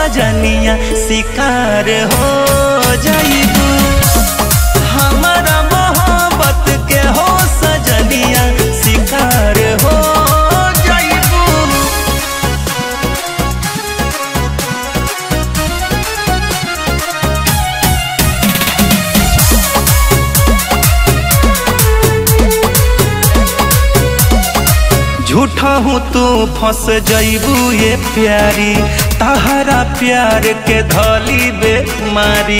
सजनिया शिकार हो जाइबू हमारा मोहब्बत के हो सजनिया शिकार हो जाइबू झूठा हूँ तू फंस जइबू ये प्यारी तहरा प्यार के धली बेमारी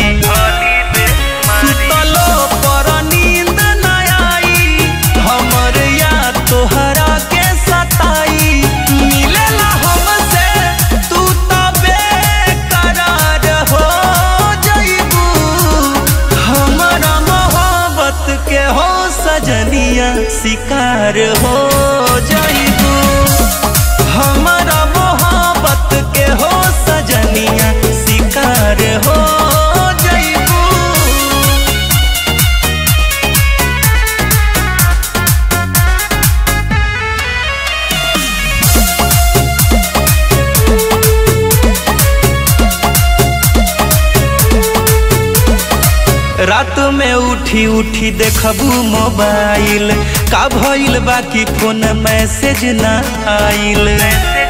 सुतलो पर नींद न आई हमर याद तोहरा के सताई मिलेला हमसे तू तो बेकरार हो जइबू हमारा मोहब्बत के हो सजनिया शिकार हो जइबू हमारा मोहब्बत के हो सजनिया शिकार हो जइबू रात में उठी उठी देखबू मोबाइल का भइल बाकी फोन मैसेज ना आइल